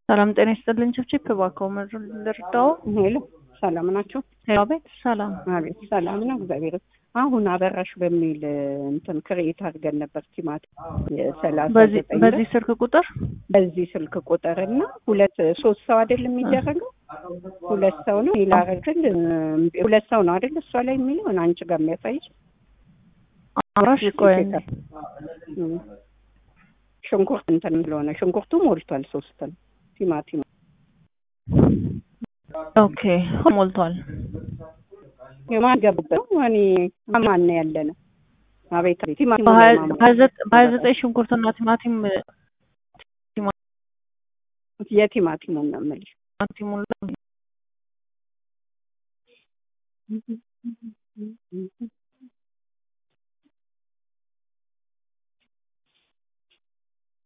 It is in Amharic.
ሰላም ጤና ይስጥልኝ። ችብችብ እባክዎ ምድር ልርዳው? ሄሎ ሰላም ናችሁ? ሄሎ ቤት ሰላም አቤት ሰላም ነው፣ እግዚአብሔር አሁን አበራሽ በሚል እንትን ክሬት አድርገን ነበር ቲማት የሰላሳ በዚህ ዘጠኝ በዚህ ስልክ ቁጥር በዚህ ስልክ ቁጥር እና ሁለት ሶስት ሰው አይደል የሚደረገው? ሁለት ሰው ነው ይላረግል ሁለት ሰው ነው አይደል? እሷ ላይ የሚለውን አንቺ ጋር የሚያሳይሽ አራሽ ቆይ እም። ሽንኩርት እንትን ስለሆነ ሽንኩርቱ ሞልቷል። ሶስት ነው ቲማቲም ኦኬ ሞልቷል። የማን ገቡበት እኔ ማን ነው ያለ ነው? አቤት አቤት ቲማቲም በሀያ ለማማ- በሀያ ዘጠ- በሀያ ዘጠኝ ሽንኩርትና ቲማቲም የቲማቲሙን ነው የምልሽ። ቲማቲሙን